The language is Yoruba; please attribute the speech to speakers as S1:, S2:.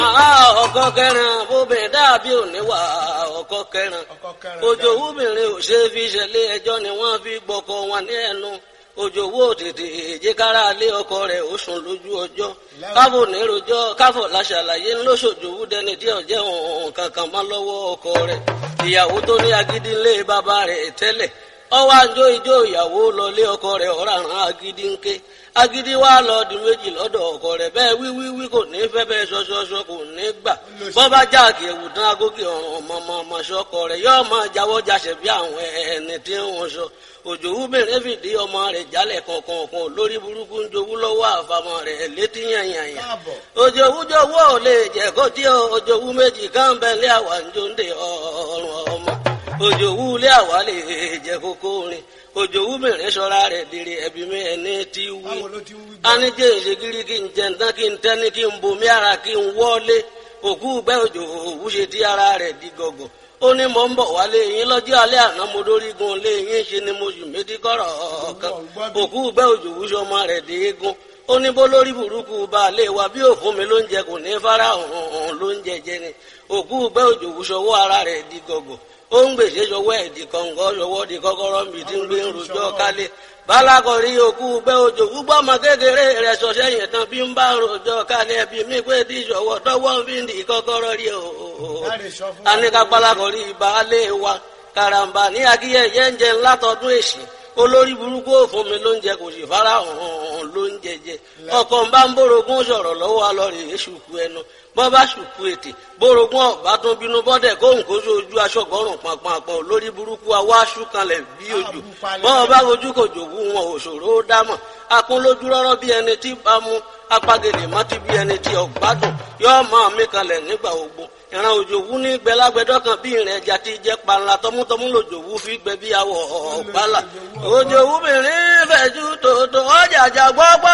S1: ọkọ kẹrin bóbìnrin dàbí òníwà ọkọ kẹrin ojú obìnrin ò ṣe fi ṣẹlẹ̀ ẹjọ́ ni wọ́n fi gbọ́kọ wọn ní ẹnu ojú owó tètè èjìkára lé ọkọ rẹ̀ ó sùn lójú ọjọ́ káfò nírojọ́ káfò láṣàlàyé ńlọṣọjòwú dẹni tí ọjẹ òun kankan má lọ́wọ́ ọkọ rẹ̀ ìyàwó tó ní agídí ńlé bàbá rẹ̀ tẹ́lẹ̀ ọwọ́ àjọ ìjọ ìyàwó lọlé ọkọ rẹ̀ ọ̀ràn agídí ńké agídí wa lọ di méjì lọ́dọ̀ ọkọ rẹ̀ bẹ́ẹ̀ wíwíwí kò ní fẹ́ bẹ́ẹ̀ ṣọṣọṣọ kò ní gbà bọ́bá jáàkì ẹ̀wù tán agókè ọ̀ràn ọmọ ọmọ ṣọkọ rẹ̀ yóò máa jáwọ́ jáṣẹ̀ bí àwọn ẹni tí wọ́n sọ òjòwú bèrè fìdí ọmọ rẹ̀ jálẹ̀ kọ̀ọ̀kan lórí burúkú ń jowú lọ́wọ́ àfàmọ́ rẹ̀ létí yànyànyà òjòwú jowú ò lè jẹ́ kó tí òjòwú méjì kan bẹ́ẹ̀ lé àwa ń jó ń de ọ̀rùn ọmọ òjòwú lé àwa lè jẹ́ kókó rin òjòwú bèrè sọ́ra rẹ̀ dèrè ẹ̀bí mi ẹni tí wí anijẹ́ ìṣègìrì kí n jẹ ntán kí n tẹ́ni kí n bomi ara kí n wọ́lé òkú gbẹ́ òjòwú ṣe tí ara rẹ̀ di gọ̀gọ̀ ó ní mò ń bọ̀ wálé yín lọ́jọ́ alẹ́ àná mo dórígun lé yín ṣe ni mo sì méjì kọ́rọ̀ ọ̀kan òkú gbẹ́ òjòwú sọmọ rẹ̀ dé eégún ó ní bó lórí burúkú baálé wa bí òfun mi ló ń jẹ kò ní fara hàn ló ń jẹjẹ ni òkú gbẹ́ òjòwú sọwọ́ ara rẹ̀ di gọ̀gọ̀ ó ń gbèsè sọwọ́ ẹ̀ di kọ̀ǹgọ́ sọwọ́ di kọ́kọ́rọ́ mi tí ń gbé ń rojọ́ kálé balakọ̀rí òkú gbẹ́ òjò gbúgbọ́ ọmọ kékeré rẹ̀ sọ̀sẹ́ yẹn tán bí ń bá rojọ́ kálé ẹbí mi pé tí ìṣọwọ́ tọwọ́ fi ń di kọ́kọ́rọ́ rí o. anika balakọ̀rí baálé wa karamba ní akíyẹyẹ ń jẹ ńlá tọdún èsì olórí burúkú òfun mi ló ń jẹ kò sì fara hàn ló ń jẹjẹ ọkọ ń bá ń bórogún sọ̀rọ̀ lọ́wọ́ alọrẹ èṣùkú ẹnu bọ́ bá ṣùkú ètè bórogún ọ̀bá tún bínú bọ́dẹ̀ kóhùn kó sójú aṣọ́gbọ́rùn pàpàpọ̀ lórí burúkú awá ṣúkanlẹ̀ bí ojú bọ́ bá ojú kò jòwú wọn òṣòro ó dámọ̀ akún lójú rọ́rọ́ bí ẹni tí bá mú apagèlè mọ́tí bí ẹni tí ọ̀gbádùn yóò máa mí kalẹ̀ nígbà ogbó ìran òjòwú ní gbẹlágbẹdọ kan bí ìrìn ẹja ti jẹ panla tọmútọmú lòjòwú fi gbẹ bí awọ ọgbàlà òjòwú mìíràn fẹjú tòótọ́ ọjà àjà gbọgbọ.